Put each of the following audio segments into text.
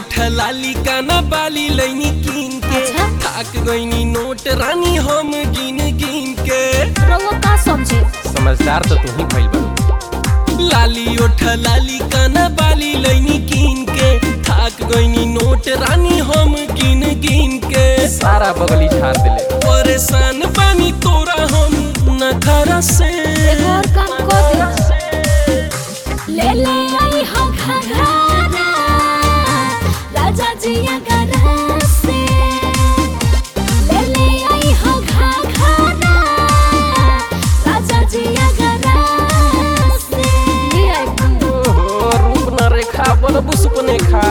ओठ लाली काना बाली लैनी कीन के अच्छा। थाक गईनी नोट रानी हम गिन गिन के रउआ का समझे समझदार तो तू ही भइल बा लाली ओठ लाली काना बाली लैनी कीन के थाक गईनी नोट रानी हम गिन गिन के सारा बगली झाड़ दिले परेशान बानी तोरा हम नखरा से एगो और काम कर दे ले ले आई हो घघरा राजा जी अगरा से ले ले आई हो घघरा राजा जी अगरा से ले आई ओहो रूप न रेखा बलबु सुपने खा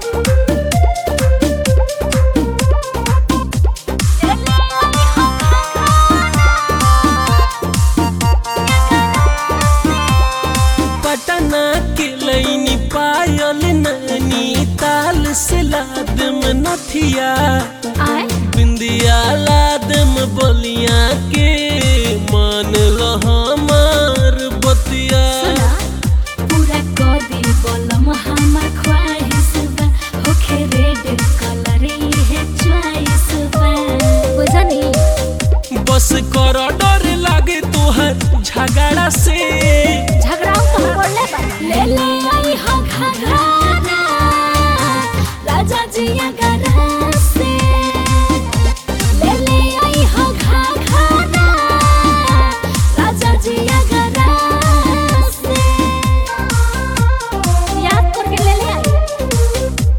पटना के लैनी पायल नैनी ताल से लादम नथिया आए बिंदिया लादम बलिया के मान लो हमार बतिया सुना पूरा कर दे बोलम हमर ख्वाहिश बा होखे रेड कलर है चॉइस बा बुझनी बस कर डर लागे तोहर झगड़ा से झगड़ा तो बोले बा ले ले आई हो घघरा राजा जी अगरा से ले ले आई हो घघरा राजा जी अगरा से याद करके ले ले आई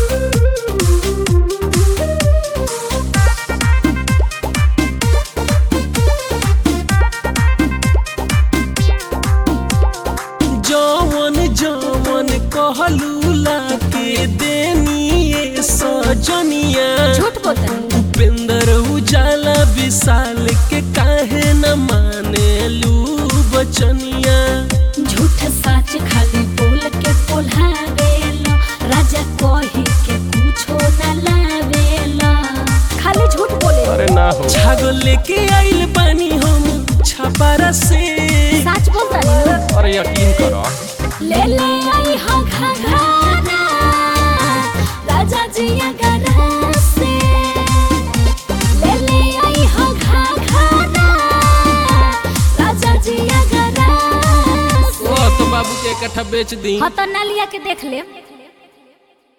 जवन जवन कहलू लाके देनी ये सजनिया झूठ बोलता उपेंद्र उजाला विशाल के काहे न माने लू बचनिया झूठ सच खाली बोल के पोल्हावेलो राजा कही के कुछो न लावेलो खाली झूठ बोले अरे ना हो छागल लेके आइल बानी हम छपारा से सच बोलता नहीं अरे यकीन करो ले ले आई हो घघरा राजा जी अगरा से ले ले आई हो घघरा राजा जी अगरा से ओ तो बाबू के इकट्ठा बेच दी हाँ तो ना लिया के देख ले